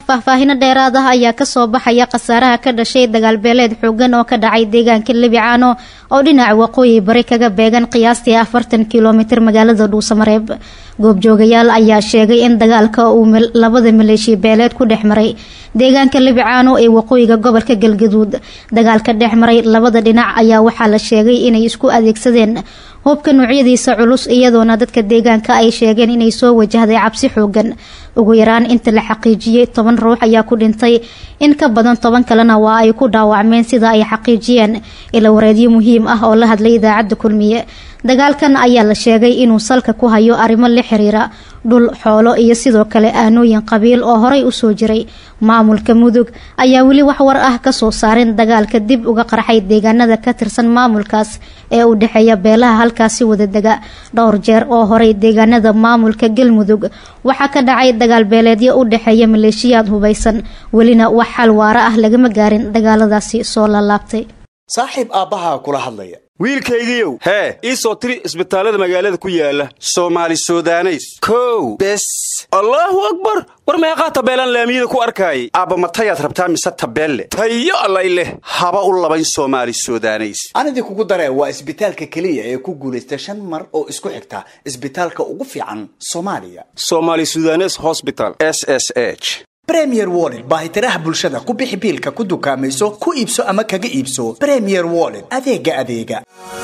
faahfaahino dheeraad ah ayaa kasoo baxaya khasaaraha ka dhashay dagaalbeeleed xoogan oo ka dhacay deegaanka lebicaano oo dhinaca waqooyi bari kaga beegan qiyaastii afartan kilomitir magaalada dhuusamareeb goobjoogayaal ayaa sheegay in dagaalka uu labada maleeshiya beeleed ku dhex maray deegaanka lebicaano ee waqooyiga gobolka galgaduud dagaalka dhex maray labada dhinac ayaa waxaa la sheegay inay isku adeegsadeen hubka noocyadiisa culus iyadoona dadka deegaanka ay sheegeen inay soo wajahday cabsi xoogan ugu yaraan inta la xaqiijiyey toban ruux ayaa ku dhintay in ka badan toban kalena waa ay ku dhaawacmeen sida ay xaqiijiyeen ila wareedyo muhiim ah oo la hadlay idaacadda kulmiye dagaalkan ayaa la sheegay inuu salka ku hayo arrimo la xiriira dhul xoolo iyo sidoo kale aanooyin qabiil oo horay usoo jiray maamulka mudug ayaa weli wax war ah kasoo saarin dagaalka dib uga qarxay deegaanada ka tirsan maamulkaas ee u dhexeeya beelaha halkaasi wadadega dhowr jeer oo horay deegaanada maamulka galmudug waxaa ka dhacay dagaal beeleedyo u dhexeeya maleeshiyaad hubaysan welina wax xal waara ah lagama gaarin dagaaladaasi soo laalaabtay saaxiib aabbahaa kula hadlaya wiilkaygiiow hee ii soo tiri isbitaallada magaalada ku yaala soomaali sudaneys kow bes allaahu akbar war meeqaa tabeelaan laamiyada ku arkaayay aabba matayaad rabtaa mise tabeelle tayo allay leh haba u labayn soomaali sudaneys anidii kugu daree waa isbitaalka keliya ee ku guulaysta shan mar oo isku xigta isbitaalka ugu fiican soomaaliya somaali sudanes hosbital s s h bremier wollet baahitiraha bulshada ku bixi biilka ku dukaamayso ku iibso ama kaga iibso bremier wollet adeega adeega